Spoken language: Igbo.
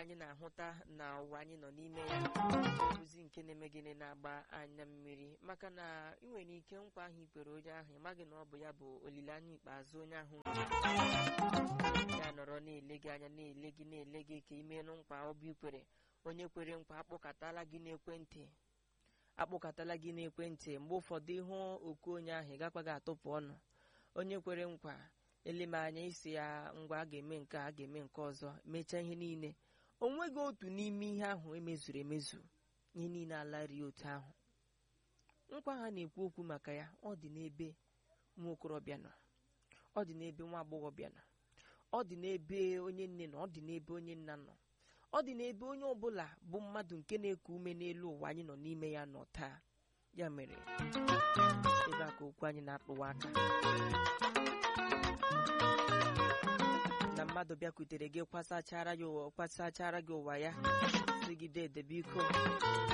anyị na-ahụta na ụwa anyị nọ n'ime ya ozi nke na-eme gịnị na-agba anya mmiri maka na ị nwere ike nkwa ahụ ikwere onye ahụ ịmaghị na ọ bụ ya bụ olileanya ikpeazụ onye ahụ ya nọrọ na-ele gị anya na-ele gị na-ele gị ka imenụ nkwa ọbụ ikwere onye kwere nkwa akpọkatala gị n'ekwentị akpọkatala gị n'ekwentị mgbe ụfọdụ ịhụ oku onye ahụ ị gakwaghị atụpụ ọnụ onye kwere nkwa eleme anya isi ya ngwa a ga-eme nke a ga-eme nke ọzọ mechaa ihe niile o nweghị otu n'ime ihe ahụ emezuru emezu ihe niile alarie otu ahụ nkwa ha na-ekwu okwu maka ya ọ dị n'ebe nwa okorobịa nọ ọ dị n'ebe nwa agbọghọbịa nọ ọ dị n'ebe onye nne nọ ọ dị n'ebe onye nna nọ ọ dị n'ebe onye ọbụla bụ mmadụ nke na-eku ume n'elu ụwa anyị nọ n'ime ya nọ taa ya mere ebe a ka okwu anyị na-akpụwa aka na mmadụ bịakwutere gị kwasachara ya ụwa kwasachara gị ụwa ya sigide edebe iko